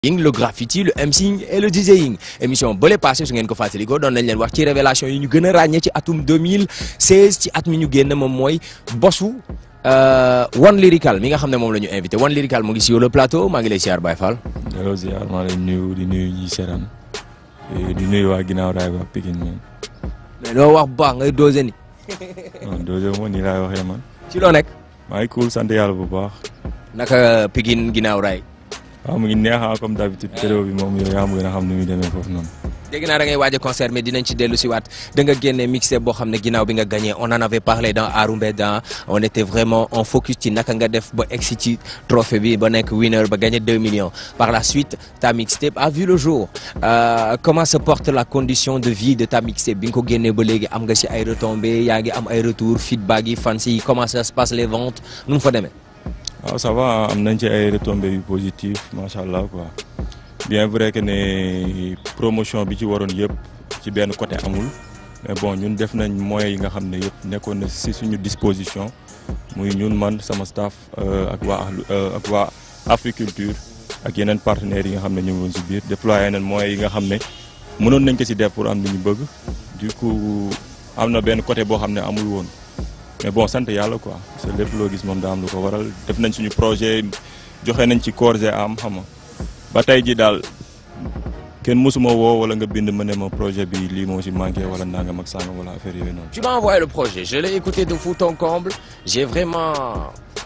le graffiti le MCing et le DJing émission bële passé su ngeen ko fàttalikoo doon nañ leen wax ci révélation yi ñu gën a ràññee ci atum 2016 ci at mi ñu génn moom mooy bosu One Lyrical mi nga xam ne moom la ñu invité One Lyrical mu ngi sur le plateau maa ngi lay siyaar Baye Fall. delloo ziar maa lay nuyu di nuyu ñi seetaan di nuyu waa ginnaaw raay waa Pikine man. mais loo wax bu baax ngay dosé ni. non dosé moo nii laay waxee man. ci loo nekk. maa ngi cool sant yàlla bu baax. naka Pikine ginnaaw raay. waaw mu ngi neex comme d'habitude période bi moom yow yaa ma gën a xam ni muy demee foofu noonu. dégg naa da ngay waaj a concert mais dinañ ci dellu si waat da nga génne mixtape boo xam ne ginnaaw bi nga gagné on en avait parlé dans Arumbeda on était vraiment en focus ci naka nga def ba egsi ci trophée bi ba nekk winner ba gagné 2 millions par la suite ta mixtape a vu le jour euh, comment se porte la condition de vie de ta mixtape bi nga ko génnee ba léegi am nga si ay retombées yaa ngi am ay retours feedback yi fans yi comment ça se passe les ventes nu mu fa demee. waaw ça va am nañ ci ay retombées yu positif macha allah quoi. bien vrai que ne promotion bi ci waroon yëpp ci benn côté amul mais bon ñun def nañ moyens yi nga xam ne yëpp nekkoon na si suñu disposition muy ñun man sama staff ak waa ak waa Africulture ak yeneen partenaires yi nga xam ne ñu ngi woon si biir déployé nañ moyens yi nga xam ne mënoon nañ ko si def pour am li ñu bëgg du coup am na benn côté boo xam ne amul woon mais bon sant yàlla quoi parce que lépp loo gis moom daa am lu ko waral def nañ suñu projet joxe nañ ci corps et âme xam nga ba tey ji daal kenn mësuma woo wala nga bind ma ne ma projet bi lii moo ci manqué wala nangam ak sangam wala affaire yooyu noonu. Tu m'as envoyé le projet je l'ai écouté de fond en comble j'ai vraiment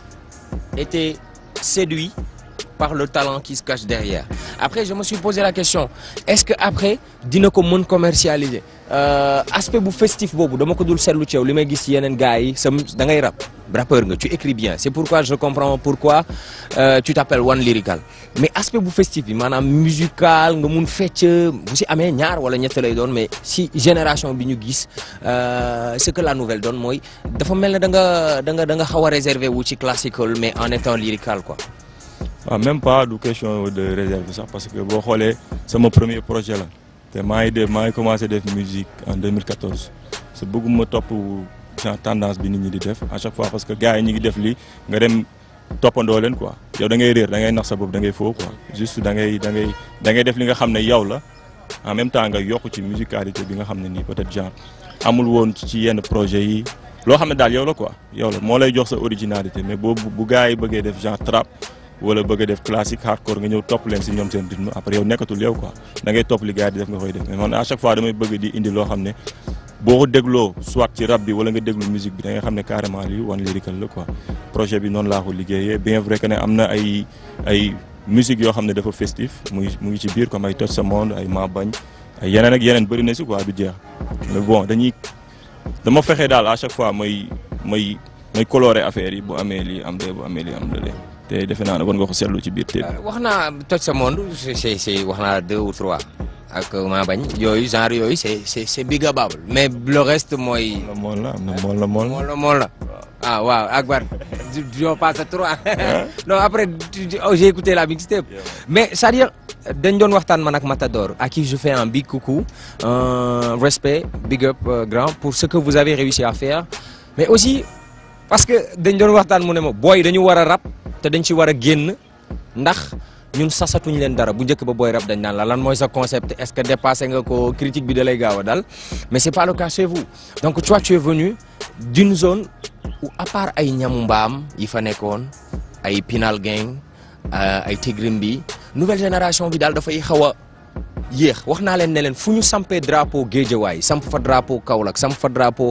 été séduit par le talent qui se cache derrière après je me suis posé la question est-ce que après dina ko mën commercialiser euh, aspect bu festif boobu dama ko dul seetlu ci yow li may gis yeneen gars yi sa da ngay rap rappeur nga tu écris bien c'est pourquoi je comprends pourquoi euh, tu t'appelles One Lyrical mais aspect bu festif bi maanaam musical nga mun fecc bu si amee ñaar wala ñett lay doon mais si génération bi ñu gis euh, ce que la nouvelle donne mooy dafa mel ne da nga da nga da nga xaw a réservé wu ci classical mais en étant lyrical quoi. waaw même pas du question de réserve sax parce que boo xoolee sama premier projet la te maa ngi def maa ngi commencé def musique en 2014 sa bëgguma topp genre tendance bi nit ñi di def à chaque fois parce que gars yi ñi ngi def lii nga dem toppandoo leen quoi yow da ngay réer da ngay nax sa bopp da ngay faux quoi juste da ngay da ngay da ngay def li nga xam ne yow la en même temps nga yokk ci musicalité bi nga xam ne nii peut-être genre amul woon ci yenn projet yi loo xam ne daal yow la quoi yow la moo lay jox sa originalité mais boobu bu gars yi bëggee def genre trap wala bëgg a def classique hardcore nga ñëw topp leen si ñoom seen rythme après yow nekkatul yow quoi da ngay topp li gars yi di def nga koy def mais man à chaque fois damay bëgg di indi loo xam ne boo ko dégloo soit ci rap bi wala nga déglu musique bi da nga xam ne carrément lii One Lyrical la quoi projet bi noonu laa ko liggéeyee bien vrai que ne am na ay ay musique yoo xam ne dafa festif mu ngi mu ngi ci biir comme ay Touch Sa Monde ay Ma Bañ ay yeneen ak yeneen bëri na si quoi du jeex mais bon dañuy dama fexe daal à chaque fois may may may colorer affaire yi bu amee lii am de bu amee lii am de te defe naa ne war nga ko seetlu ci biir téere wax naa Touch Sa Monde c'est c'est wax naa deux ou trois ak maa bañ yooyu genre yooyu c'est c'est c'est bigabable mais le reste mooy. mool la am na mool la mool mool la mool la ah waaw Akbar on passe à trois non après j'ai écouté la mixtape mais c'est-à-dire dañ doon waxtaan man ak Matador à qui je fais un big coucou un respect big up grand pour ce que vous avez réussi à faire mais aussi parce que dañ doon waxtaan mu ne ma booy dañu war a rap te dañ ci war a génn ndax ñun sasatuñ leen dara bu njëkk ba booy rap dañ naan la lan mooy sa concept est-ce que dépassé nga ko critique bi da lay gaaw a dal mais c'est pas le cas chez vous donc toi tu es venu d'une zone où à part ay ñamu mbaam yi fa nekkoon ay Pinal Gang ay Tigrim bi nouvelle génération bi daal dafay xaw a yéex wax naa leen ne leen fu ñu sampee drapeau Guédiawaye samp fa drapeau Kaolack samp fa drapeau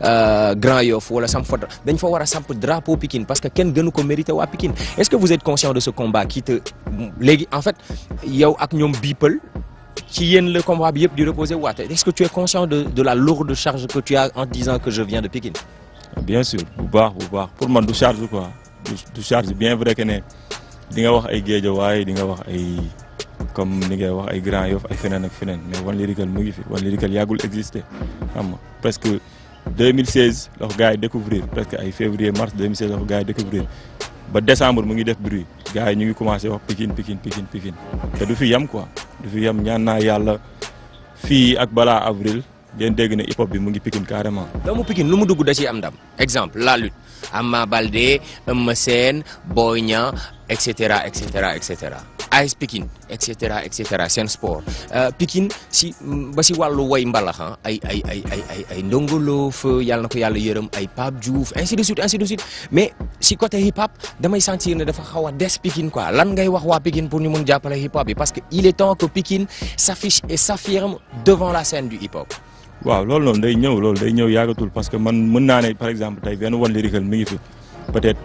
Grand Yoff wala samp fa dañ fa war a samp drapeau Pikine parce que kenn gënu ko mérité waa Pikine est-ce que vous êtes conscient de ce combat qui te léegi en fait yow ak ñoom People ci yéen le combat bi yëpp di reposer waate est-ce que tu es conscient de de la lourde charge que tu as en disant que je viens de Pikine bien sûr bu baax bu baax pour man du charge quoi du charge bien vrai que ne di nga wax ay Guédiawaye di nga wax ay comme ni ngay wax ay Grand Yoff ay feneen ak feneen mais One Lyrical mu ngi fi One Lyrical yàggul exister xam nga presque 2016 la ko gars yi découvrir presque ay février mars 2016 la ko gars yi découvrir ba décembre mu ngi def bruit gars yi ñu ngi commencé wax Pikine Pikine Pikine Pikine te du fi yem quoi du fi yem ñaan naa yàlla fii ak balaa avril ngeen dégg ne hip hop bi mu ngi Pikine carrément. doomu Pikine lu mu dugg da ciy am ndam exemple la lutte Ama Baldé Eumeu Sène Boy Niang et cetera et cetera et cetera AS Pikine et cetera et cetera seen sport Pikine si ba si wàllu woy mbalax ay ay ay ay ay ay ndongolo fa yàlla na ko yàlla yërëm ay Pape Diouf ainsi de suite ainsi de suite mais si côté hip hop damay sentir ne dafa xaw a des Pikine quoi lan ngay wax waa Pikine pour ñu mun jàppale hip hop bi parce que il est temps que Pikine s'affiche et s'affirme devant la scène du hip hop. waaw loolu noonu day ñëw loolu day ñëw yàggatul parce que man mën naa ne par exemple tey benn One Lyrical mi ngi fi peut-être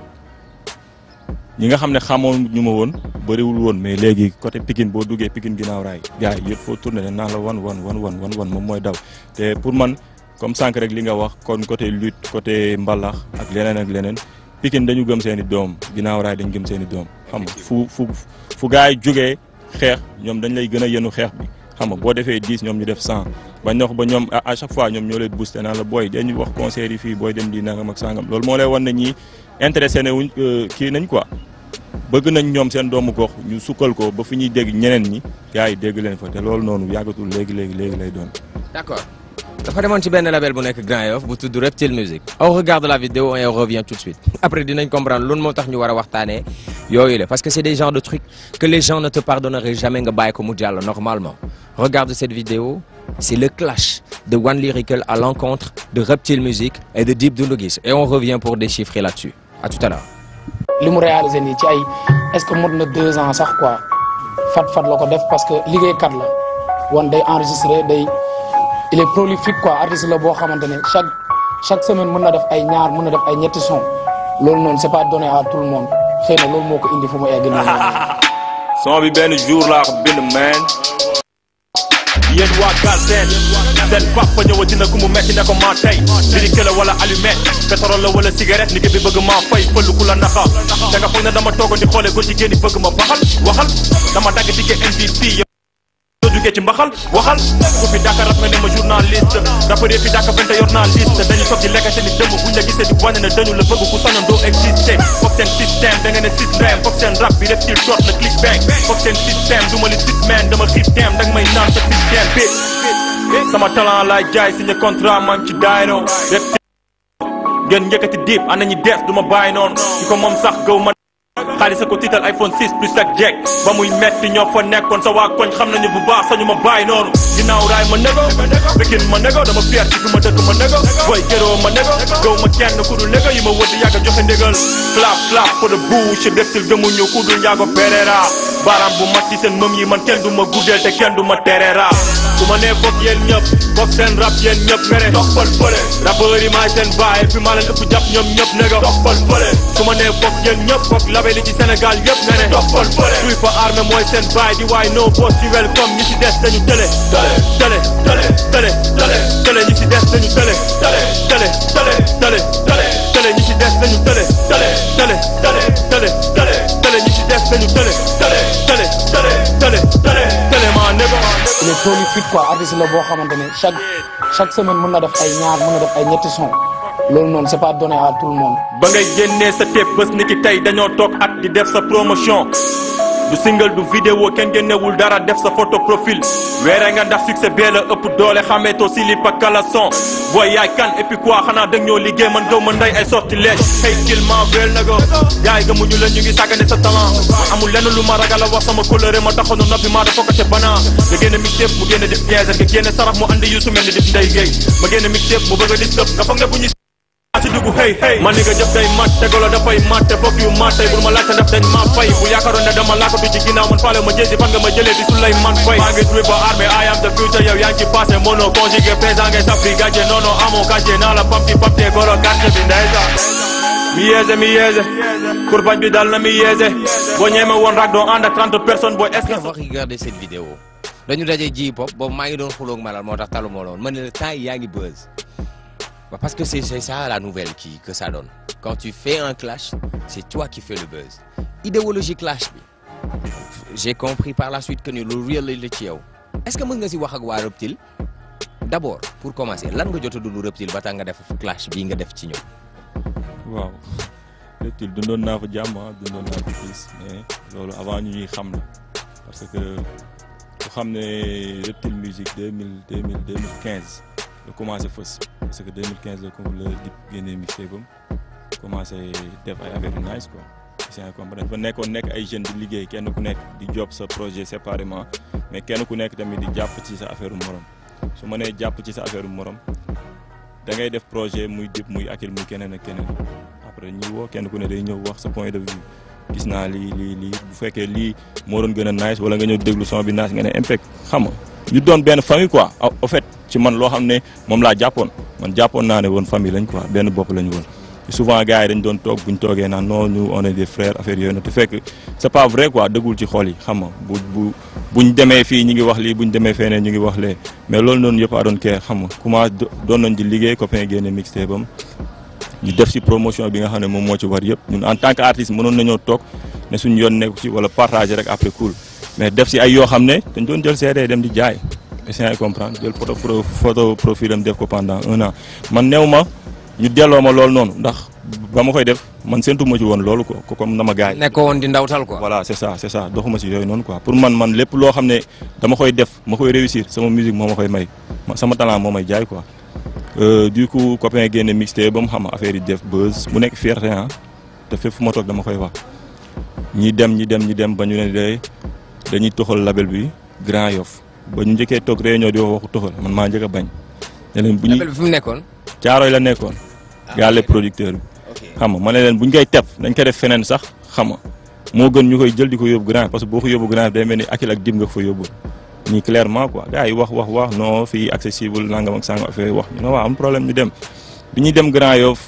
ñi nga xam ne xamoon ñu ma woon bëriwul woon mais léegi côté Pikine boo duggee Pikine ginnaaw raay gars yi yëpp foo tourné ne naa la wan wan wan wan wan wan moom mooy daw te pour man comme sànq rek li nga wax kon côté lutte côté mbalax ak leneen ak leneen Pikine dañu gëm seen i doom ginnaaw raay dañu gëm seen i doom xam nga fu fu fu gars yi jugee xeex ñoom dañ lay gën a yenu xeex bi xam nga boo defee 10 ñoom ñu def 100 ba ñox ba ñoom à chaque fois ñoom ñoo lay booster naan la booy dañuy wax concert yi fii booy dem di nangam ak sangam loolu moo lay wan ne ñii intéressé ne wuñ kii nañ quoi bëgg nañ ñoom seen doomu gox ñu sukkal ko ba fi ñuy dégg ñeneen ñi gars yi dégg leen fa te loolu noonu yàggatul léegi léegi léegi lay doon. d'accord dafa demoon ci benn label bu nekk Grand Yoff bu tudd Reptile Music on regarde la vidéo et on revient tout de suite après dinañ comprendre loolu moo tax ñu war a waxtaanee yooyu la parce que c'est des genres de trucs que les gens ne te pardonneraient jamais nga bàyyi ko mu jàll normalement regarde cette vidéo c'est le clash de One Lyrical à l'encontre de Reptile Music et de Dip Doundou Guiss et on revient pour déchiffrer là-dessus à tout à l'heure li mu réalisé nii ci ay est-ce que mot na deux ans sax quoi fat fat la ko def parce que liggéeykat la woon day enregistré day il est prolifique quoi artiste la boo xamante ne chaque chaque semaine mën na def ay ñaar mën na def ay ñetti son loolu noonu c'est pas donné à tout le monde xëy na loolu moo ko indi fu mu egg nii. son bi benn jour laa ko bind man. yéen waa Galsen seen papa ñëwati na ku mu metti ne ko maa tey lyrique la wala allumette pétrole la wala cigarette liggéey bi bëgg maa fay fëllu ku la naxa da nga foog ne dama toogoon di xoole góor jigéen ñi bëgg ma baxal waxal dama dagg dige MVP yoo jugee ci mbaxal waxal ku fi dàkka rap nga ne ma journaliste rappeur fi dàkka fente yor naa liste dañu toog di lekkate ni dëmm buñ la gisee di wane ne dañu la bëgg ku sañoon doo existé foog seen système da nga ne système foog seen rap bi reptile short la click bang foog seen système du ma li sitman dama xiif dem da nga may naan sa système bi sama talent laay jaay signé contrat man ci daayno reptile ngeen njëkkati diib ana ñi def du ma bàyyi noonu ki ko moom sax gaw ma xaalis ko tiital iPhone 6 plus ak jack ba muy metti ñoo fa nekkoon sa waa koñ xam nañu bu baax sañu ma bàyyi noonu ginnaaw raay ma nego Pikine ma nego dama fier ci fi ma dëkk ma nego boy gëroo ma nego gaw ma kenn ku dul nego yi ma wëdd yàgg a joxe ndégal clap clap for the bouche reptile gëmuñu ku dul njaago Pereira baaraam bu mat ci seen mëm yi man kenn du ma guddeel te kenn du ma tereera su ma nee foog yéen ñëpp foog seen rap yéen ñëpp mere toppal fële rappeur yi maay seen baay fi maa leen ëpp jàpp ñoom ñëpp nego toppal fële su ma nee foog yéen ñëpp foog label yi ci Sénégal yëpp nga ne toppal fële tuy fa armée mooy seen baay di waay no boss ci welcome ñi ci des dañu tële tële tële tële tële tële tële ñi ci des dañu tële tële tële tële tële tële tële ñi ci des dañu tële tële tële tële tële tële tële ñi ci des dañu tële tële tële tële tële tële tële maa nego il est prolifique quoi artiste la boo xamante ne chaque chaque semaine mën na def ay ñaar mën na def ay ñetti son loolu noonu c'est pas donné à tout le monde. ba ngay génnee sa tape bés ni ki tey dañoo toog at di def sa promotion du single du vidéo kenn génnewul dara def sa photo profil weere nga ndax succès bee la ëpp doole xameetoo si li pa kalason booy yaay kan et puis quoi xanaa dëgg ñoo liggéey man gaw ma ndey ay sortilège hey kill ma wel na go yaay gëmuñu la ñu ngi sàggane sa talent amul lenn lu ma ragal a wax sama coloré ma taxoon noppi maa dafa ko te banaa nga génne mixtape mu génne def piège nga génne sarax mu andi yu su mel ni def ndey géey ma génne mixtape mu bëgg a dis nga foog ne bu ñu ci dugg hey hey man ni nga jëf day mat te golo dafay mat te fokk yu mat tey bul ma laajte ndax dañ ma fay bu yaakaaroon ne dama laakatu ci ginnaaw man faale ma jësi fan nga ma jëlee di sulay man fay maa ngi tuwi ba armée I am the future yow yaa ngi ci passé mono conjugué présent ngay sappi gàcce non non amoo gàcce naa la pam ci pap te golo gàcce bi ndeysa mi yeese mi yeese kurbañ bi dal na mi yeese boo ñeeme woon rak doo ànd ak 30 personnes booy est-ce que on va regarder cette vidéo dañu daje ji pop boobu maa ngi doon xulóog malal moo tax talu moo loon man ne la temps yi yaa ngi buzz Bah, parce que c'est c'est ça la nouvelle qui que ça donne quand tu fais un clash c'est toi qui fais le buzz idéologie clash bi j'ai compris par la suite que ni lu réel la ci yow est-ce que mën nga si wax ak waa Reptile d'abord pour commencer lan nga jot a dund Reptile ba tax nga def clash bii nga def ci ñoom. waaw Reptile dundoon naa fa jàmm ah dundoon naa fa gis mais loolu avant ñu ñuy xam la parce que ku xam ne Reptile musique deux mille deux mille deux mille quinze la commencé fës parce que 2015 la comme la Dip génnee mixtape am commencé def ay affaire yu nice quoi c'est comprendre dañ fa nekkoon nekk ay jeunes di liggéey kenn ku nekk di job sa projet séparément mais kenn ku nekk tamit di jàpp ci sa affaire morom su ma nee jàpp ci sa affaire morom da ngay def projet muy dip muy akil muy keneen ak keneen après ñuy woo kenn ku ne day ñëw wax sa point de vue gis naa lii lii lii bu fekkee lii moo doon gën a nice wala nga ñëw déglu son bi nice nga ne impact xam nga ñu doon benn famille quoi au fait ci man loo xam ne moom laa jàppoon man jàppoon naa ne woon famille lañ quoi benn bopp lañu woon souvent gars yi dañ doon toog buñ toogee naan non ñu on est des frères affaire yooyu noonu te fekk c'est pas vrai quoi dëggul ci xol yi xam nga bu bu buñ demee fii ñu ngi wax lii buñ demee feneen ñu ngi wax lee mais loolu noonu yëpp a doon kee xam nga commencé doon nañ di liggéey copain génne mixtape bam ñu def ci promotion bi nga xam ne moom moo ci war yëpp ñun en tant que artiste mënoon nañoo toog ne suñu yoon nekku ci wala partager rek après cool mais def ci ay yoo xam ne dañ doon jël CD dem di jaay essayer comprendre jël photo photo profil am def ko pendant un an man néew ma ñu delloo ma loolu noonu ndax ba ma koy def man séntu ma ci woon loolu ko comme na ma gaay nekkoo woon di ndawtal quoi. voilà c'est ça c'est ça doxuma ci yooyu noonu quoi pour man man lépp loo xam ne dama koy def ma koy réussir sama musique moo ma koy may sama talent moo may jaay quoi du coup copain génne mixtape ba mu xam affaire yi def buzz mu nekk fierté ah te fépp fu ma toog dama koy wax ñi dem ñi dem ñi dem ba ñu ne de dañuy toxal label bi Grand Yoff ba ñu njëkkee toog réunion di wax waxu toxal man maa njëkk a bañ ne leen bu ñu label bi fu mu nekkoon. caaroy la nekkoon gaale producteur bi xam nga ma ne leen bu ñu koy tep dañ koy def feneen sax xam nga moo gën ñu koy jël di ko yóbbu grand parce que boo ko yóbbu grand day mel ni akil ak dim nga ko fa yóbbu nii clairement quoi gars yi wax wax wax non fii accessible nangam ak sangam affaire wax ñu ne waaw am problème ñu dem bi ñuy dem Grand Yoff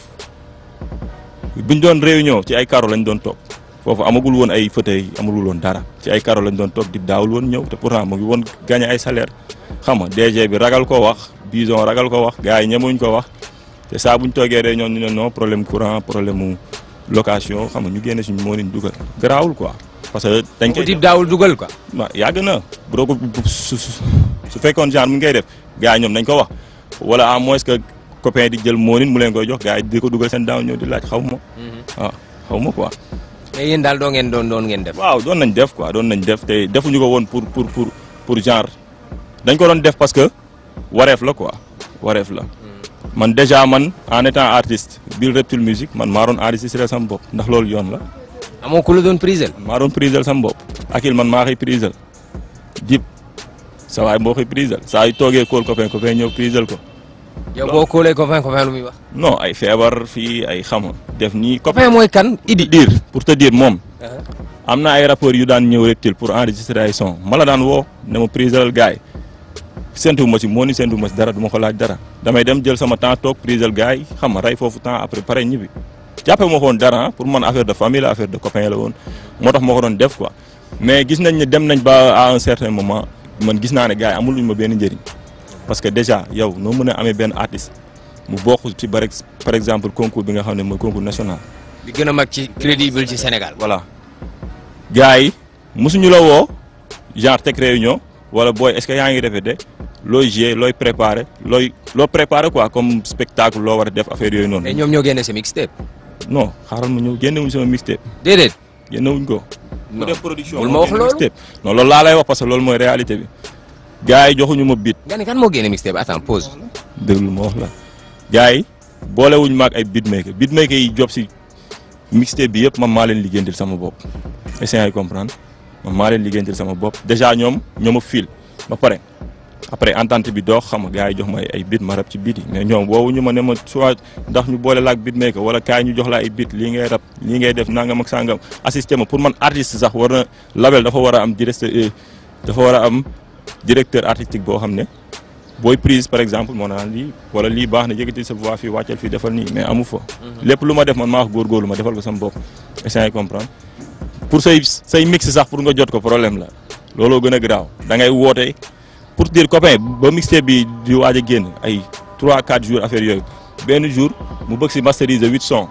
buñ doon réunion ci ay karo lañ doon toog foofu amagul woon ay fauteuil amagul woon dara ci ay karo lañ doon toog di daawul woon ñëw te pourtant mu ngi woon gagné ay salaire xam nga DG bi ragal ko wax bison ragal ko wax gars yi ñemuñ ko wax te saa buñ toogee réunion ñu ne non problème courant problème mu location xam nga ñu génne suñu moo leen dugal garaawul quoi parce que dañ koy dip daawul dugal quoi. waaw yàgg na bu doo ko su su fekkoon genre mu ngay def gars yi ñoom nañ ko wax wala à moins que copain di jël moonin mu leen koy jox gars yi di ko dugal seen daaw ñëw di laaj xaw ma. waaw xaw ma quoi. mais yéen daal doo ngeen doon doon ngeen def. waaw doon nañ def quoi doon nañ def te defuñu ko woon pour pour pour pour genre dañ ko doon def parce que wareef la quoi wareef la. man déjà man en étant artiste biir Reptile Musique man maa doon enregistré sama bopp ndax loolu yoon la. amoo ku la doon prisel. maa doon prisel sama bopp akil man maa koy prisel dip sa waay moo koy prisel saa yu toogee kóol copain copain ñëw prisel ko. yow boo kóolee copain copain lu muy wax. non ay feebar fii ay xama def nii. copain mooy kan Idi. dire pour te dire moom. am na ay rappeurs yu daan ñëw Reptile pour enregistrer ay son ma la daan woo ne ma priselal gars yi séntu ma si moo ni séntu ma si dara du ma ko laaj dara damay dem jël sama temps toog prisel gars yi xam nga rey foofu temps après pare ñibbi. jàppe ma ko woon dara pour man affaire de famille la affaire de copain la woon moo tax moo ko doon def quoi mais gis nañ ne dem nañ ba à un certain moment man gis naa ne gars yi amul luñ ma benn njëriñ parce que déjà yow noo mën a amee benn artiste mu bokk ci par exemple concours bi nga xam ne mooy concours national. bi gën a mag ci crédible ci Sénégal. voilà gars yi mosuñu la woo genre teg réunion wala booy est-ce que yaa ngi répété looy jouer looy préparé looy loo préparé quoi comme spectacle loo war a def affaire yooyu noonu. mais ñoom ñoo génne sa mixtape. non xaaral ma ñëw génnewuñ sama mixtape. déedéet. génnewuñ ko. non bu def production bul ma wax loolu mixtape non loolu laa lay wax parce que loolu mooy réalité bi. gars yi joxuñu ma bit. nga ne kan moo génne mixtape attends pause. déglu ma wax la. gars yi boolewuñ ma ak ay beatmaker beatmaker yi job si mixtape bi yëpp man maa leen liggéeyal sama bopp. essayé ay comprendre man maa leen liggéeyal sama bopp déjà ñoom ñoo ma fil ba pare. après entente bi doox xam nga gars yi jox ma ay bit ma rap ci bit yi mais ñoom woowu ñu ma ne ma soit ndax ñu boole la ak bit maker wala kaay ñu jox la ay bit lii ngay rap lii ngay def nangam ak sangam assisté ma pour man artiste sax war na label dafa war a am directeur dafa war a am directeur artistique boo xam ne booy prise par exemple moo naan lii wala lii baax na yëkkati sa voix fii wàccal fii defal nii mais amu fa. lépp lu ma def man maa wax góorgóorlu ma defal ko sama bopp essayer comprendre pour say say mix sax pour nga jot ko problème la looloo gën a garaaw da ngay woote. pour dire copain ba mixtape bi di waaj a génn ay 3 4 jours affaire yooyu benn jour mu bëgg si masteriser huit sons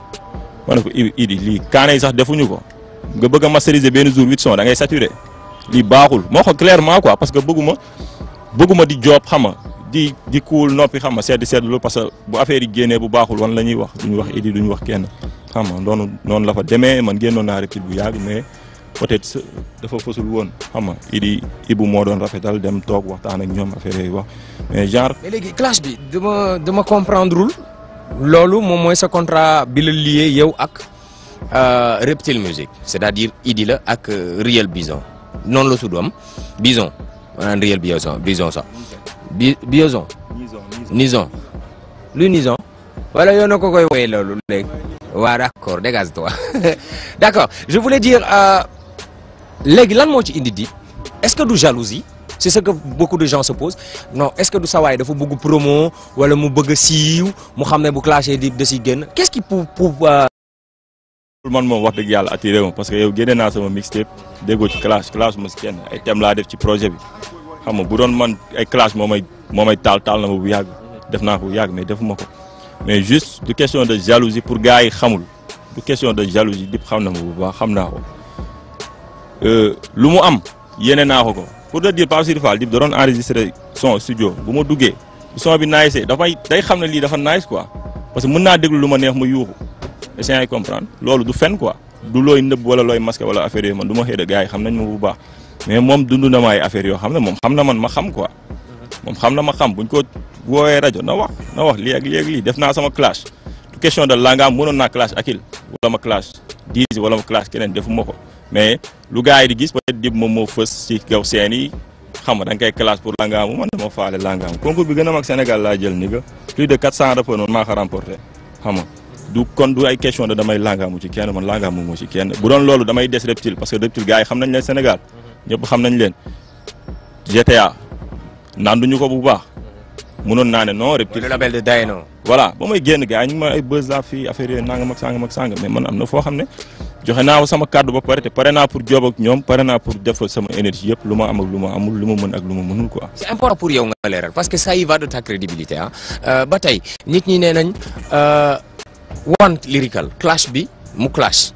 ma ne ko idi lii kaane yi sax defuñu ko nga bëgg a masteriser benn jour huit sons da ngay saturé lii baaxul moo ko clairement quoi parce que bëgguma bëgguma di job xam nga di di kuul noppi xam nga sedd sedd lu parce que bu affaire yi génnee bu baaxul wan la ñuy wax duñu wax idi duñu wax kenn xam nga noonu noonu la fa demee man génnoon naa Reptile bu yàgg mais peut-être dafa fësul woon xam nga idi ibu moo doon rafetal dem toog waxtaan ak ñoom affaire yooyu wax mais genre. mais léegi clash bi dama dama comprendrewul loolu moom mooy sa contrat bi la lié yow ak euh, Reptile Music c'est-à-dire Idi la ak euh, Real Bison noonu la tudd am Bison maanaam Real Bison Bison sax bi Bison Nison lu Nison wala yow na ko koy woyee loolu léegi waaw d'accord dégage-toi d'accord je voulais dire euh, léegi lan moo ci indi Dip est-ce que du jalousie c'est ce que beaucoup de gens se posent non est-ce que du sawaay dafa bëgg promo wala mu bëgg a siiw mu xam ne bu clashé Dip da siy génn qu'est-ce qui pour pour euh, man moom wax dëgg yàlla attiré ma parce que yow génne naa sama mixtape déggoo ci clash clash ma si kenn ay thème laa def ci projet bi xam nga bu doon man ay clash moo may moo may taal taal na ma bu yàgg def naa ko bu yàgg mais defuma ko mais juste du question de jalousie pour gars yi xamul du question de jalousie Dip xam na ma bu baax xam naa ko Euh, lu mu am yéene naa ko ko pour te dire Pape Sidi Fall Dip da doon enregistré son studio bu ma duggee bu son bi nice dafay day xam ne lii dafa nice quoi parce que mën naa déglu lu ma neex ma yuuxu essayer ay comprendre loolu du fen quoi du looy nëbb wala looy masqué wala affaire yooyu man du ma xëy de gars yi xam nañ ma bu baax mais moom dund na ma ay affaires yoo xam ne moom xam na man ma xam quoi moom xam na ma xam buñ ko woowee rajo na wax na wax lii ak lii ak lii def naa sama clash du question de langam mënoon naa clash akil wala ma clash diis wala ma clash keneen defuma ko mais lu gars yi di gis peut-être Dip moom moo fës ci kaw seen yi xam nga da nga koy classe pour langaamu man dama faale langaamu concours bi gën a mag Sénégal laa jël ni nga plus de 400 rappeurs noonu maa ko remporté xam nga du kon du ay question de damay langaamu ci kenn man langaamu moo ci kenn bu doon loolu damay des reptile parce que reptile gars yi xam nañ leen Sénégal ñëpp xam nañ leen GTA naan duñu ko bu baax mënoon naa ne non reptile le label de Dayno voilà ba may génn gars yi ñu ngi ma ay buzz la fii affaire yooyu nangam ak sangam ak sangam mais man am na foo xam ne joxe naa sama kàddu ba pare te pare naa pour job ak ñoom pare naa pour def sama énergie yëpp lu ma am ak lu ma amul lu ma mën ak lu ma mënul quoi. c'est important pour yow nga leeral parce que ça y va de ta crédibilité ah ba tey nit ñi nee nañ one lyrical clash bi mu clash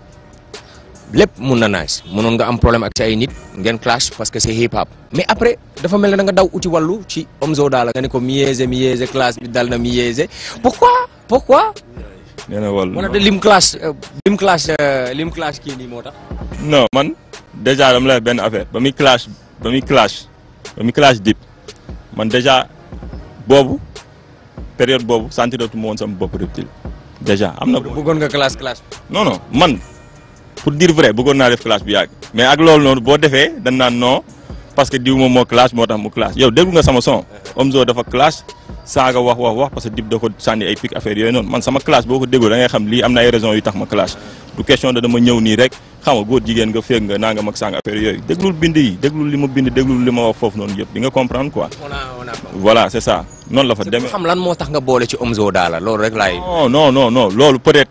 lépp mun na nice mënoon nga am problème ak ci ay nit ngeen clash parce que c'est hip hop mais après dafa mel ne da nga daw uti wàllu ci Omzo Dollar nga ne ko miyeese miyeese clash bi dal na miyeese pourquoi pourquoi nee na wala wala de lim clash euh, lim clash euh, lim clash kii nii moo tax non man déjà dama lay benn affaire ba muy clash ba muy clash ba muy clash Dip man déjà boobu période boobu sentiratu ma woon sama bopp reptile déjà am na. bëggoon nga clash clash non non man pour dire vrai bëggoon naa def clash bu yàgg mais ak loolu noonu boo defee dañ naan non parce que diw moom moo clash moo tax mu clash yow déglu nga sama son Omzo dafa clash saaga wax wax wax parce que Dip da ko sànni ay pic affaire yooyu noonu man sama clash boo ko déggoo da ngay xam lii am na ay raisons yu tax ma clash du question de dama ñëw nii rek xam nga góor jigéen nga féeg nga nangam ak sàng affaire yooyu déglul bind yi déglul li ma bind déglul li ma wax foofu noonu yëpp di nga comprendre quoi on a on a voilà c'est ça noonu la fa demee xam lan moo tax nga boole ci Omzo Dollar loolu rek laay non non non non loolu peut-être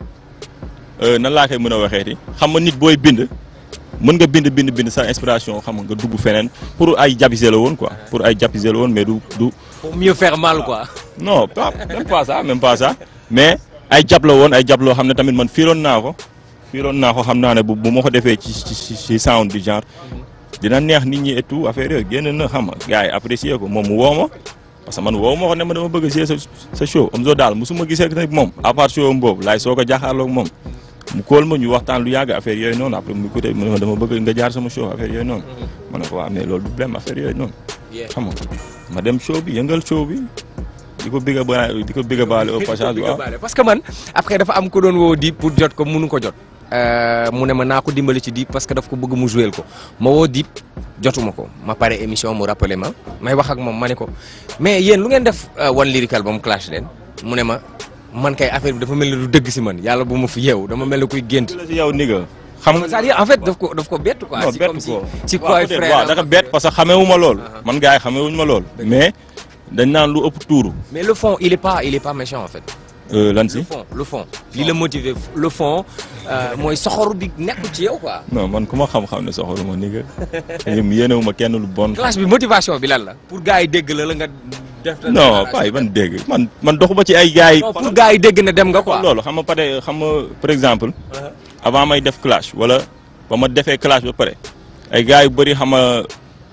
euh, nan laa koy mën a waxeeti xam nga nit booy bind mën nga bind bind bind sa inspiration xam nga nga dugg feneen pour ay jàppise la woon quoi pour ay jàppise la woon mais du du pour mieux faire mal quoi non pas même pas ça même pas ça mais ay jàpp la woon ay jàpp loo xam ne tamit man fiiroon naa ko fiiroon naa ko xam naa ne bu bu ma ko defee ci ci ci ci sound du genre dina neex nit ñi et tout affaire yooyu génn na xam nga gars yi apprécier ko moom mu woo ma parce que man woo ma ko ne ma dama bëgg a jouer sa sa show Omzo daal musuma gisee ak moom à part show am boobu laay soog a jaaxaarloog moom mu kóol ma ñu waxtaan lu yàgg affaire yooyu noonu après mu écouté mu ne ma dama bëgg nga jaar sama show affaire yooyu noonu ma ne ko waaw mais loolu du problème affaire yooyu noonu xam nga ma dem show bi yëngal show bi di ko bëgg a ba di ko bëgg a baale au passage waaw parce que man après dafa am ko doon woo Dip pour jot ko munu ko jot mu ne ma naa ko dimbali ci Dip parce que daf ko bëgg mu jouer ko ma woo Dip jotuma ko ma pare émission mu rappelé ma may wax ak moom ma ne ko mais yéen lu ngeen def one lyrical ba mu clash leen mu ne ma man kay affaire bi dafa mel ni du dëgg si man yàlla bu ma fi yeew dama mel ni kuy gént la si yow ni nga xam nga c'est-à-dire en fait daf ko daf ko bett quoi non si bett comme si ko si waaw quoi peut-être frère waaw dafa bett parce que xamee ma lool man gars yi xamee wuñu ma lool mais dañ naan lu ëpp tuuru mais le fond il est pas il est pas méchant en fait lan le si fond le fond li la motiver le fond euh, mooy soxoru bi nekk ci yow quoi non man ku ma xam-xam ne soxalu ma ni nga yéenewu ma kenn lu bon clash bi motivation bi lan la pour gars yi dégg la la nga def non paay man dégg man man doxuma ci ay gars yi non pour gars yi dégg ne dem nga quoi loolu xam nga pare xam nga par exemple avant may def clash wala ba ma defee clash ba pare ay gars yu bëri xam nga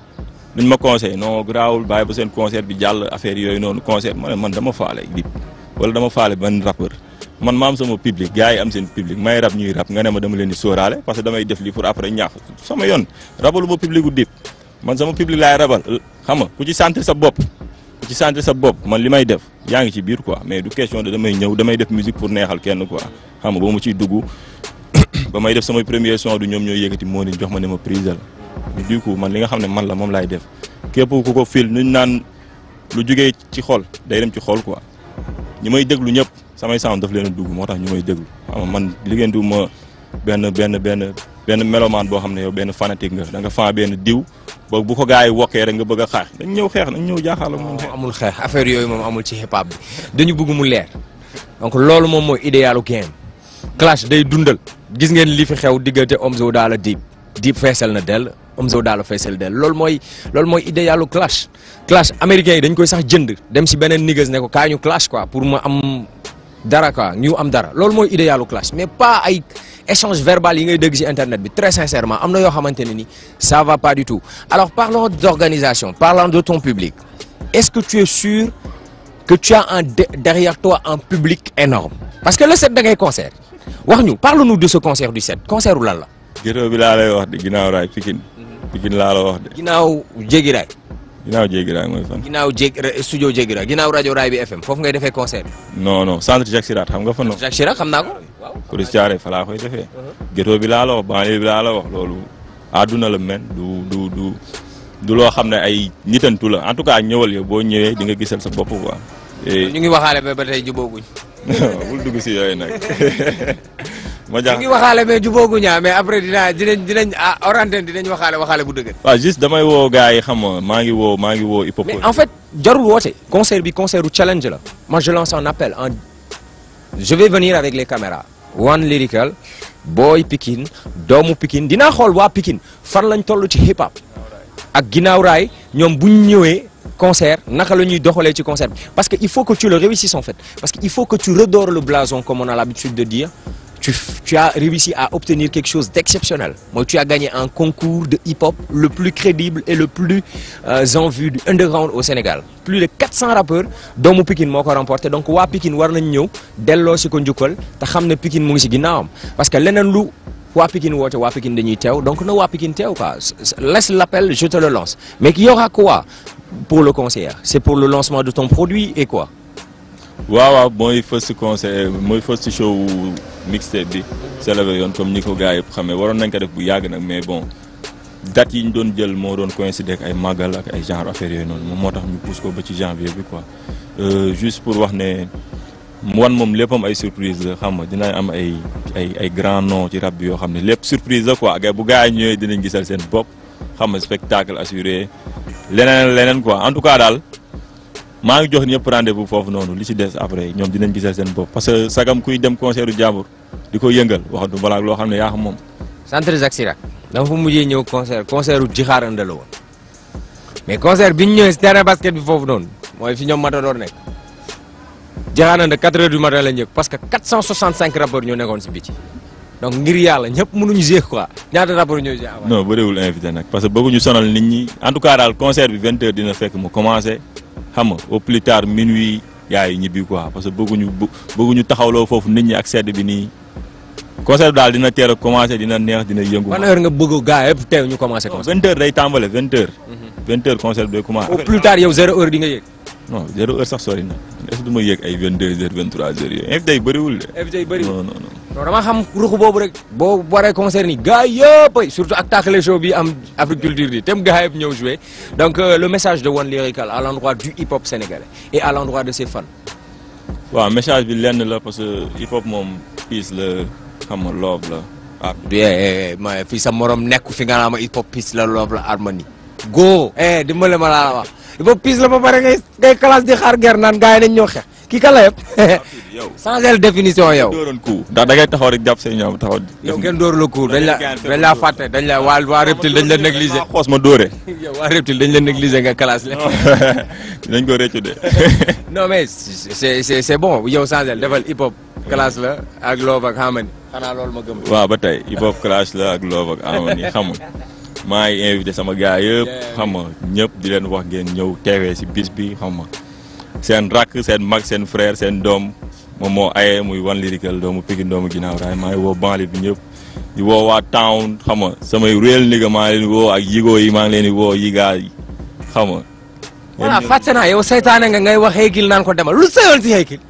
dañ ma conseil non garaawul bàyyi ba seen concert bi jàll affaire yooyu noonu concert ma ne man dama faale Dip wala dama faale benn rappeur man ma am sama public gars yi am seen public may rap ñuy rap nga ne ma dama leen di sóoraale parce que damay def lii pour après ñaax sama yoon rabalu ma public gu Dip man sama public laay rabal xam nga ku ci sentir sa bopp ku ci sentir sa bopp man li may def yaa ngi ci biir quoi mais du question de damay ñëw damay def musique pour neexal kenn quoi xam nga ba mu ciy dugg ba may def samay premier son du ñoom ñooy yëkkati moo ni jox ma ne ma prise la du coup man li nga xam ne man la moom laay def képp ku ko fil nuñ naan lu jugee ci xol day dem ci xol quoi ñi may déglu ñëpp samay sound daf leen a dugg moo tax ñu may déglu xam nga man liggéey du ma benn benn benn benn mélomane boo xam ne yow benn fanatique nga da nga fan benn diw boog bu ko gars yi wokkee rek nga bëgg a xeex dañ ñëw xeex dañ ñëw jaaxaala moom xeex amul xeex affaire yooyu moom amul ci hip hop bi dañu bëgg mu leer donc loolu moom mooy idéalu game clash day dundal gis ngeen li fi xew diggante Omzo Dollar Dip Dip feesal na dell Omzo Dollar feesal dell loolu mooy loolu mooy idéalu clash clash américains yi dañ koy sax jënd dem si beneen niggas ne ko kaa ñu clash quoi pour ma am dara quoi ñu am dara loolu mooy idéalu clash mais pas ay échange verbal yi ngay dégg ci internet bi très sincèrement am na yoo xamante ne ni ça va pas du tout alors parlons d'organisation parlant de ton public est-ce que tu es sûr que tu as un de- derrière toi un public énorme parce que le 7 da ngay concert wax ñu parle-nous de ce concert du 7 concert u lan la ghetto bi laa lay wax de ginnaaw raay Pikine Pikine laa la wax de ginnaaw Jéggi Raay ginnaaw jéggi raay mooy fan ginnaaw Jég studio Jéggi Raay ginnaaw rajo Raay bi FM foofu ngay defee concert bi non non centre Jacques Chirac xam nga fa non Jacques Chirac xam naa ko waaw Coris Thiaré fa laa koy defee ghetto bi laa la wax banlieue bi laa la wax loolu àdduna la men du du du du loo xam ne ay nitantu la en tout cas ñëwal yow boo ñëwee di nga gisal sa bopp quoi et ñu ngi waxaale ba ba tey jubóoguñ bul dugg si yooyu nag ma ñu jax ngi waxaale mais jubóoguñ ah mais après dinaa dinañ dinañ ah orantine dinañ waxaale waxaale bu dëgër waaw juste damay woo gars yi xam nga maa ngi woo maa ngi woo hip hop mais en fait jarul woote concert bi concert u challenge la moi je lance un appel en je vais venir avec les caméras One Lyrical Boy Pikine doomu Pikine dinaa xool waa Pikine fan lañ toll ci hip hop ak ginnaaw raay ñoom bu ñu ñëwee concert naka la ñuy doxalee ci concert bi parce que il faut que tu le réussisses en fait parce que il faut que tu redores le blason comme on a l'habitude de dire tu, f- tu as réussi à obtenir quelque chose d'exceptionnel moi tu as gagné un concours de hip-hop le plus crédible et le plus euh, en vue du underground au Sénégal plus de 400 rappeurs doomu Pikine moo ko remporté donc waa Pikine war nañ ñëw delloo si ko njukkal te xam ne Pikine mu ngi si ginnaawam parce que leneen lu waa Pikine woote waa Pikine dañuy teew donc na waa Pikine teew quoi S- s- laisse l'appel je te le lance mais qu'il y aura quoi pour le concert c'est pour le lancement de ton produit et quoi waaw waaw mooy first concert mooy first show mixtape bi célébré yoon comme ñi ko gars yëpp xamee waroon nañ ko def bu yàgg nag mais bon date yi ñu doon jël moo doon coïncider ak ay màggal ak ay genre affaire yooyu noonu moom moo tax ñu pousse ko ba ci janvier bi quoi Euh, juste pour wax ne wan moom léppam ay surprise la xam nga dina am ay ay ay grand nom ci rap bi yoo xam ne lépp surprise la quoi gars bu gars yi ñëwee dinañ gisal seen bopp xam nga spectacle assuré leneen leneen quoi en tout cas daal maa ngi jox ñëpp rendez-vous foofu noonu li ci des après ñoom dinañ gisal seen bopp parce que sagam kuy dem concert u jàmbur di ko yëngal waxatu balaa loo xam ne yaa xam moom centre Jacques Chirac dama fa mujjee ñëw concert concert u Jixaar Anda la woon mais concert bi ñu ñëwee si terrain basket bi foofu noonu mooy fi ñoom Matador nekk Jixaar Anda 4 heures du matin la njëkk parce que 465 rappeurs ñoo nekkoon si biti donc ngir yàlla ñëpp mënuñu jouer quoi ñaata rappeurs ñoo jouer non bëriwul invité nag parce que bëgguñu sonal nit ñi en tout cas daal concert bi 20 heures dina fekk mu commencé xam nga au plus tard minuit yaay ñibbi quoi parce que bëgguñu bë- bëgguñu taxawloo foofu nit ñi ak sedd bi nii concert bi daal dina teel a commencé dina neex dina yëngu. ban heure nga bëgg gaa yëpp teew ñu commencé concert 20 heures day tàmbale 20 heures. 20 heures concert bi day commencé. au plus tard yow zéro heure di nga yëg non zéro heure sax sori na est ce que du ma yëg ay 22 heures 23 heures yooyu invité yi bëriwul de. invité yi bëri non non non. non dama xam ruxu boobu rek boo waree concert ni gars yëpp ay surtout ak taakale show bi am agriculture bi tem gars yëpp ñëw jouer donc euh, le message de One Lyrical à l'endroit du hip hop sénégalais et à l'endroit de ses fans waaw message bi lenn la parce que hip hop moom peace la xam nga love la ah eh ma fii sa morom nekku fi nga naa ma hip hop peace la love la harmonie go eh dimbale ma laa la wax hip hop peace la ba pare ngay ngay classe di xaar ger naan gars yi nañ ñoo xeex kii kan la yëpp yow. changer définition yow dooroon coup ndax da ngay taxaw rek jàpp say ñoom taxaw. yow kenn dóor la cour dañ la dañ laa fàtte dañ la waa waa reptile dañ la négliger xoos ma dóore. yow waa reptile dañ la négliger nga classe la dinañ ko réccu de. non mais c'est c'est c'est bon yow changer defal hip hop classe la ak love ak harmony xanaa loolu ma gëm waaw ba tey hip hop clash la ak love ak harmony xam nga maa ngi invité sama gars yëpp xam nga ñëpp di leen wax ngeen ñëw teewee si bis bi xam nga seen rakk seen mag seen frère seen doom moom moo aye muy One Lyrical doomu Pikine doomu ginnaaw raay maa ngi woo banlieue bi ñëpp di woo waa town xam nga samay réel nigga maa ngi leen di woo ak yigoo yi maa ngi leen di woo yigaa yi xam nga voilà fàtte naa yow saytaane nga ngay wax Hakill naan ko demal lu sëyoon si Hakill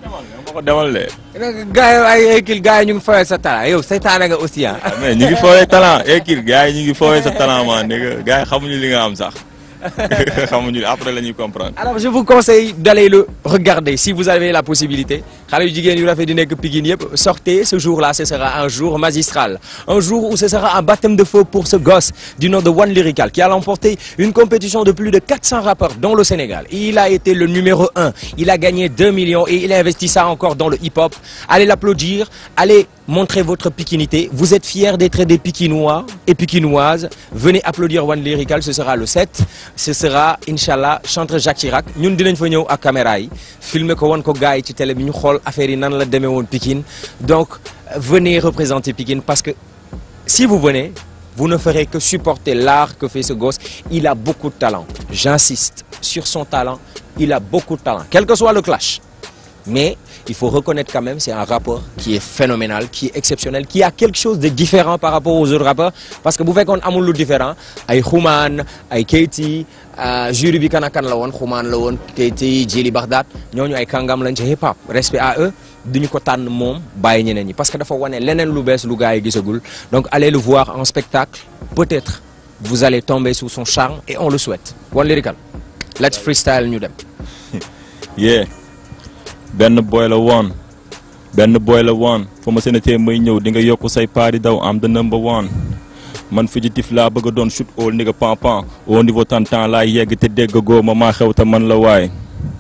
ma ko demal de. gars yi ay Hercule gars yi ñu ngi fooyee sa talent yow saytaane nga aussi ah. mais ñu ngi foowee talent Hercule gars yi ñu ngi foowee sa talent man nigga gars yi xamuñu li nga am sax xamuñu après la ñuy comprendre. Alors je vous conseille d'aller le regarder si vous avez la possibilité xale yu jigéen yu rafet di nekk Pikine yëpp sortez ce jour-là ce sera un jour magistral un jour où ce sera un baptême de feu pour ce gosse du nom de One Lyrical qui a remporté une compétition de plus de 400 rappeurs dans le Sénégal il a été le numéro un il a gagné 2 millions et il a investi ça encore dans le hip-hop allez l'applaudir allez montrer votre pikinité vous êtes fiers d'être des Pikinois et Pikinoises venez applaudir One Lyrical ce sera le 7 ce sera inchallah chantre Jacques Chirac ñun dinañ fa ñëw ak caméra yi filmer ko won ko gars yi ci télé bi ñu xool affaire yi nan la demee woon Pikine donc venez représenter Pikine parce que si vous venez vous ne ferez que supporter l'art que fait ce gosse il a beaucoup de talent j'insiste sur son talent il a beaucoup de talent quel que soit le clash mais il faut reconnaître quand même c'est un rappeur qui est phénoménal qui est exceptionnel qui a quelque chose de différent par rapport aux autres rappeurs parce que bu fekkoon amul lu différent ay Xuman ay Keyti jury bi kan ak kan la woon Xuman la woon Keyti Jili Baghdad ñooñu ay kàngam lañ ci hip hop respect à eux duñu ko tànn moom bàyyi ñeneen ñi parce que dafa wane leneen lu bees lu gars yi gisagul donc allez le voir en spectacle peut-être vous allez tomber sous son charme et on le souhaite One Lyrical let's freestyle ñu dem yeah benn boy la woon benn boy la woon fu ma séenatee may ñëw di nga yokk say paari daw am the number one man fugitif laa bëgg a doon shoot all ni nga pan pan au niveau tantan laay yegg te dégg goo ma maa xew te man la waay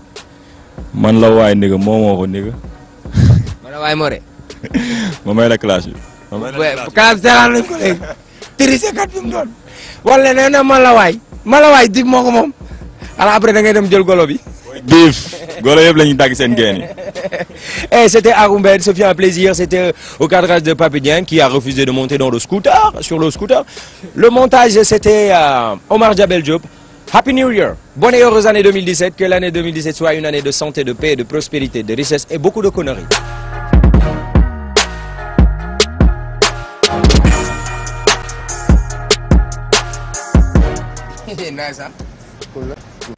man la waay ni nga moo moo ko ni nga man la waay moo de ma may la clash bi ma may la clash classe seetaan nañ ko léegi triché kat bi mu doon wala nee na man la waay man la waay dig moo ko moom alors après da ngay dem jël golo bi biif golo yëpp la ñuy dagg seen geen yi Et c'était Aroumbed, ce fut un plaisir. C'était au cadrage de Papidien qui a refusé de monter dans le scooter, sur le scooter. Le montage, c'était euh, Omar Jabel Diop. Happy New Year. Bonne et heureuse année 2017. Que l'année 2017 soit une année de santé, de paix, de prospérité, de richesse et beaucoup de conneries. nice, hein? Cool.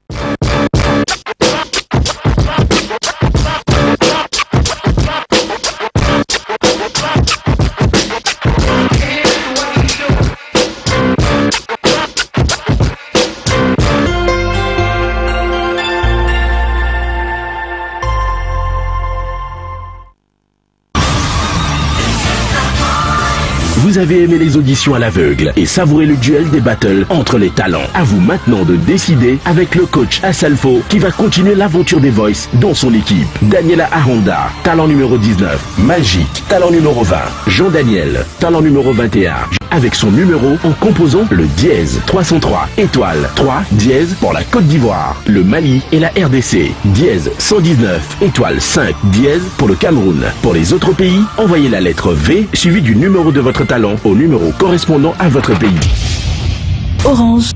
Vous avez aimé les auditions à l'aveugle et savouré le duel des battles entre les talents. À vous maintenant de décider avec le coach Asalfo qui va continuer l'aventure des Voice dans son équipe. Daniela Ahonda, talent numéro 19. Magique, talent numéro 20. Jean-Daniel, talent numéro 21. Avec son numéro en composant le dièse 303 étoile 3 dièse pour la Côte d'Ivoire, le Mali et la RDC. Dièse 119 étoile 5 dièse pour le Cameroun. Pour les autres pays, envoyez la lettre V suivie du numéro de votre talent au numéro correspondant à votre pays. Orange.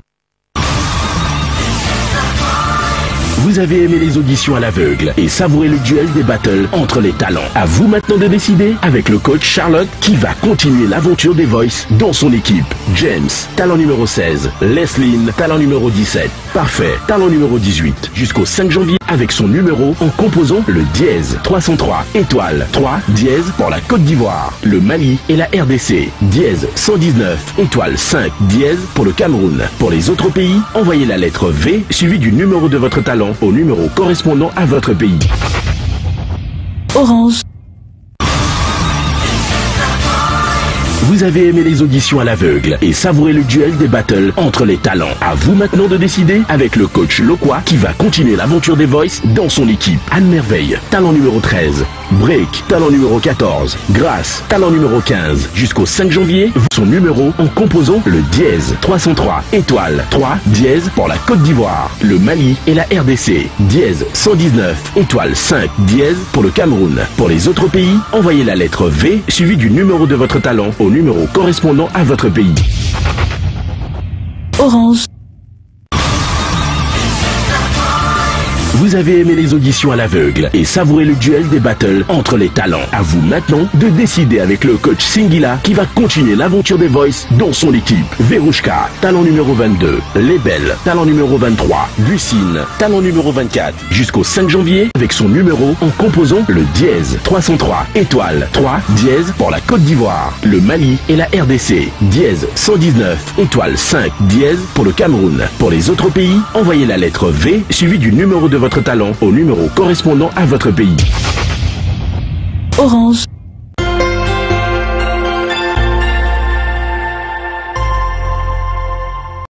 Vous avez aimé les auditions à l'aveugle et savouré le duel des battles entre les talents. À vous maintenant de décider avec le coach Charlotte qui va continuer l'aventure des Voice dans son équipe. James, talent numéro 16. Lesline, talent numéro 17. Parfait, talent numéro 18. Jusqu'au 5 janvier avec son numéro en composant le dièse 303 étoile 3 dièse pour la Côte d'Ivoire, le Mali et la RDC. Dièse 119 étoile 5 dièse pour le Cameroun. Pour les autres pays, envoyez la lettre V suivie du numéro de votre talent au numéro correspondant à votre pays. Orange. Vous avez aimé les auditions à l'aveugle et savouré le duel des battles entre les talents. À vous maintenant de décider avec le coach Loquois qui va continuer l'aventure des Voice dans son équipe. Anne Merveille, talent numéro 13. Break, talent numéro 14. Grâce, talent numéro 15. Jusqu'au 5 janvier, son numéro en composant le dièse 303 étoile 3 dièse pour la Côte d'Ivoire, le Mali et la RDC. Dièse 119 étoile 5 dièse pour le Cameroun. Pour les autres pays, envoyez la lettre V suivie du numéro de votre talent au numéro correspondant à votre pays. Orange. Vous avez aimé les auditions à l'aveugle et savouré le duel des battles entre les talents. À vous maintenant de décider avec le coach Singila qui va continuer l'aventure des Voice dans son équipe. Verouchka, talent numéro 22. Lebel, talent numéro 23. Lucine, talent numéro 24. Jusqu'au 5 janvier avec son numéro en composant le dièse 303 étoile 3 dièse pour la Côte d'Ivoire, le Mali et la RDC. Dièse 119 étoile 5 dièse pour le Cameroun. Pour les autres pays, envoyez la lettre V suivie du numéro de votre talent au numéro correspondant à votre pays. Orange.